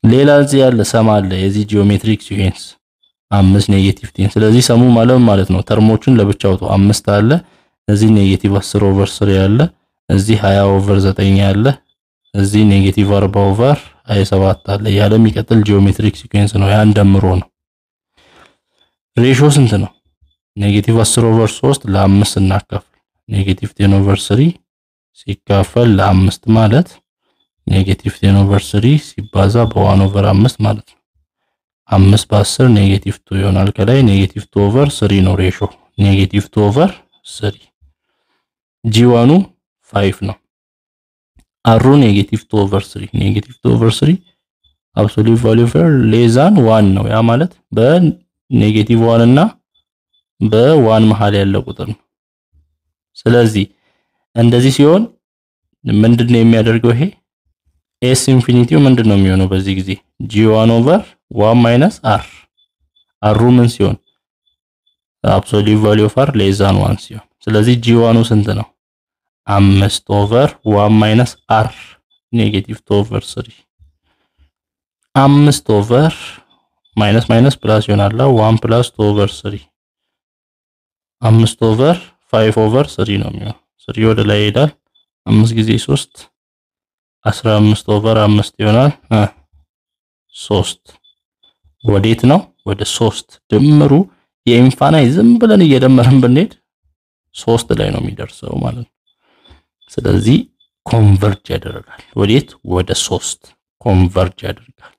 ሌላ እዚህ ያለ ሰም አለ የዚህ ጂኦሜትሪክ ሲኩዌንስ አምስት ኔጌቲቭ ቴን ስለዚህ ሰሙ ማለት ማለት ነው ተርሞቹን ለብቻ አውጡ አምስት አለ እዚህ ኔጌቲቭ 10 ኦቨር 3 ያለ እዚህ 20 ኦቨር 9 ያለ እዚህ ኔጌቲቭ 40 ኦቨር 27 አለ ያለ የሚቀጥል ጂኦሜትሪክ ሲኩዌንስ ነው ያን ደምሮ ነው ሬሾ ስንት ነው ኔጌቲቭ 10 ኦቨር 3 ለአምስት እናካፍል ኔጌቲቭ 10 ኦቨር 3 ሲካፈል ለአምስት ማለት ኔጌቲቭ 10 ኦቨር 3 ሲባዛ በ1 ኦቨር 5 ማለት ነው አምስት በ10 ኔጌቲቭ 2 ይሆናል ከላይ ኔጌቲቭ 2 ኦቨር 3 ነው ሬሾ ኔጌቲቭ 2 ኦቨር 3 ጂዋኑ 5 ነው አሩ ኔጌቲቭ 2 ኦቨር 3 ኔጌቲቭ 2 ኦቨር 3 አብሶሉት ቫልዩ ኦፍ ሌዛን 1 ነው ያ ማለት በኔጌቲቭ 1 እና በዋን መሃል ያለ ቁጥር ነው ስለዚህ እንደዚህ ሲሆን ምንድን ነው የሚያደርገው ይሄ ኤስ ኢንፊኒቲው ምንድን ነው የሚሆነው በዚህ ጊዜ ጂ ዋን ኦቨር ዋን ማይነስ አር አሩ ምን ሲሆን አብሶሉት ቫልዩ ኦፍ አር ሌዛን ዋን ሲሆን ስለዚህ ጂ ዋኑ ስንት ነው አምስት ኦቨር ዋን ማይነስ አር ኔጌቲቭ ቱ ኦቨር ስሪ አምስት ኦቨር ማይነስ ማይነስ ፕላስ ይሆናል ዋን ፕላስ ቱ ኦቨር ስሪ አምስት ኦቨር ፋይቭ ኦቨር ስሪ ነው የሚሆነው ስሪ ወደ ላይ ይሄዳል አምስት ጊዜ ሶስት አስራ አምስት ኦቨር አምስት ይሆናል ሶስት ወዴት ነው ወደ ሶስት ድምሩ የኢንፋናይ ዝም ብለን እየደመርን ብንሄድ ሶስት ላይ ነው የሚደርሰው ማለት ነው ስለዚህ ኮንቨርጅ ያደርጋል ወዴት ወደ ሶስት ኮንቨርጅ ያደርጋል